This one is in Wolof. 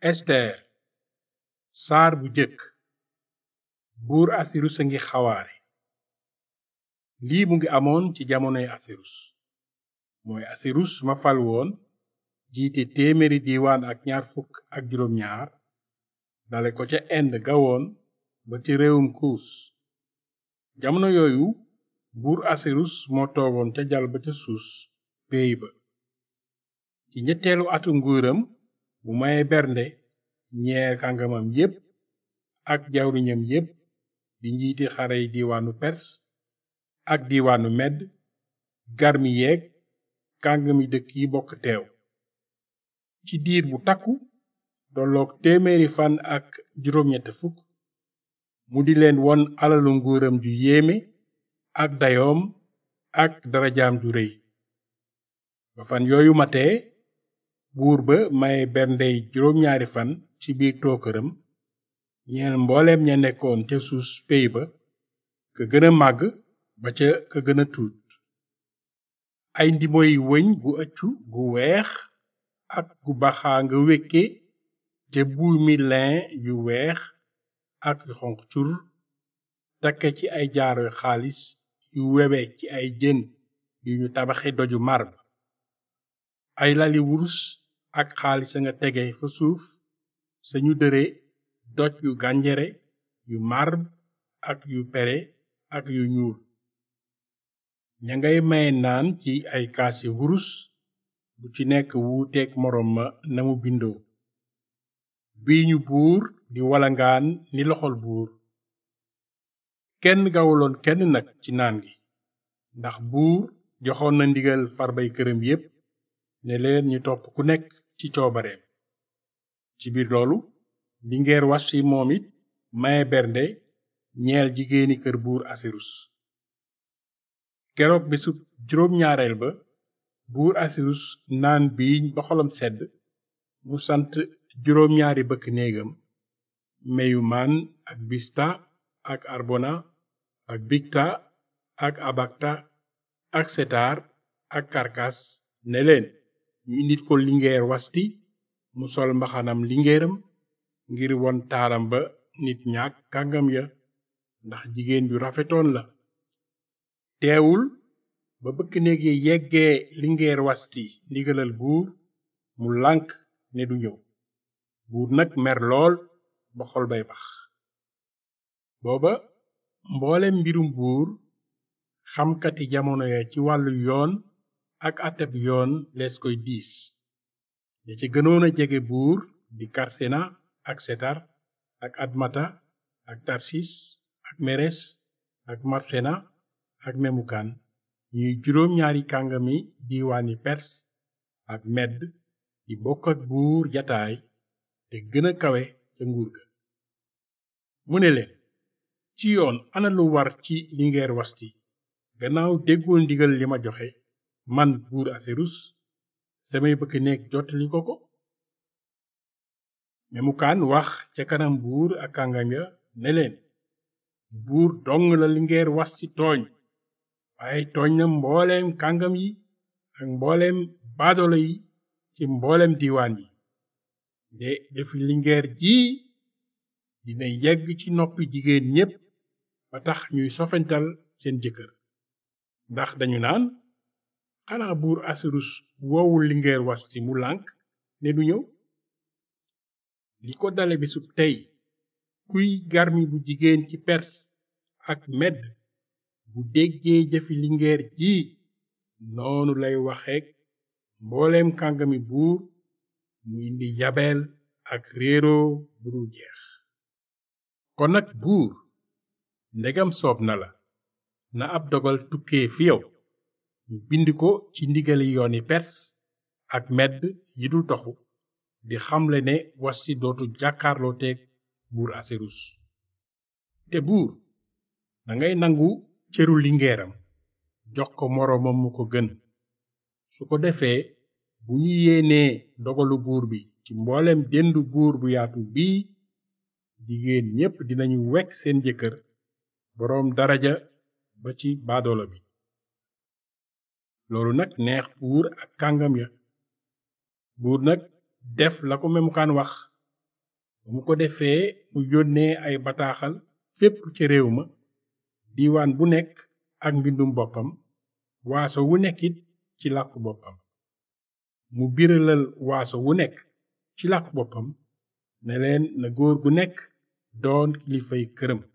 ester saar bu jëkk buur asirus a ngi xawaare lii mu ngi amoon ci jamonoy asirus mooy asirus ma fal woon jiite téeméeri diiwaan ak ñaar fukk ak juróom ñaar dale ko ca ind gawoon ba ci réewum kuus jamono yooyu buur asirus moo toogoon ca jal ba ca suus péey ba ci ñetteelu atu nguuram mu maye bernde ñeer kàngamam yépp ak jawriñam yépp di njiiti xarey diiwaanu pers ak diiwaanu medd garmi yeeg kàngami dëkk yi bokk teew ci diir bu takku tolloog téeméeri fan ak juróom-ñett fukk mu di leen won alalu nguuram ju yéeme ak dayoom ak darajaam ju rëy ba fan yooyu matee buur ba maye berndey juróom-ñaari fan ci biir tookëram ñeel mbooleem ña nekkoon ca suus pey ba ka gën a màgg ba ca ka gën a tuut ay ndimoy wëñ gu ëccu gu weex ak gu baxaa nga wékke te buumi lin yu weex ak yu xonq cur takke ci ay jaaroy xaalis yu wewe ci ay jën yu ñu tabaxe doju marbre ay lali wurus ak xaalis a nga tege fa suuf sañu dëre doj yu gànjere yu marbre ak yu pere ak yu ñuul ña ngay maye naan ci ay kaasi wurus bu ci nekk wuuteek moroom ma na mu bindoo bii ñu buur di walangaan ni loxol buur kenn gawuloon kenn nag ci naan gi ndax buur joxoon na ndigal farbay këram yépp ne leen ñu topp ku nekk ci coobareem ci biir loolu lingeer wasi moom it maye bernde ñeel jigéeni kër buur asirus keroog bisub juróom-ñaareel ba buur asirus naan biiñ ba xolam sedd mu sant juróom-ñaari bëkk néegam meyumaan ak bista ak arbona ak bigta ak abakta ak setar ak karkas ne leen ñu indit ko lingeer wasti mu sol mbaxanam lingeeram ngir won taaram ba nit ñaak kàngam ya ndax jigéen ju rafetoon la teewul ba bëkk néeg yi yeggee lingeer wasti ndigalal buur mu lànk ne du ñëw buur nag mer lool ba xol bay bax booba mboolem mbirum buur xamkati jamono ya ci wàllu yoon ak ateb yoon lees koy diis ña ci gënoon a jege buur di karsena ak setar ak admata ak tarsis ak meres ak marsena ak memukan ñuy juróom-ñaari kàngami diiwaani pers ak medd di bokk ak buur jataay te gën a kawe ca nguur ga mu ne leen ci yoon ana lu war ci lingeer wasti gannaaw déggoo ndigal li ma joxe man buur aserus samay bëkk néeg jottali ko ko memukaan wax ca kanam buur ak kàngam ya ne leen buur dong la lingeer wasti tooñ waaye tooñ na mbooleem kàngam yi ak mbooleem baadolo yi ci mbooleem diiwaan yi de defi lingeer ji dina yegg ci noppi jigéen ñépp ba tax ñuy sofental seen jëkkër ndax dañu naan xanaa buur asirus woowul lingeer wasti mu lànk ne du ñëw li ko dale bisub tey kuy garmi bu jigéen ci pers ak medd bu déggee jëfi lingeer ji noonu lay waxeek mbooleem kàngami buur mu indi yabeel ak réeroo bu dul jeex kon nag buur ndegam soob na la na ab dogal tukkee fi yow ñu bind ko ci ndigali yooni pers ak medd yi dul toxu di xamle ne wasti dootu jàkkaarloo teeg buur aserus te buur dangay nangu cëru lingeeram jox ko moroomam mu ko gën su ko defee bu ñu yéenee dogalu buur bi ci mbooleem dendu buur bu yaatu bii jigéen ñépp dinañu wekk seen jëkkër boroom daraja ba ci baadoola bi loolu nag neex buur ak kàngam ya buur nag def la ko memukaan wax ba mu ko defee mu yónnee ay bataaxal fépp ci réew ma diiwaan bu nekk ak mbindum boppam waaso wu nekkit ci làkku boppam mu biralal waaso wu nekk ci làkku boppam ne leen na góor gu nekk doon kilifay këram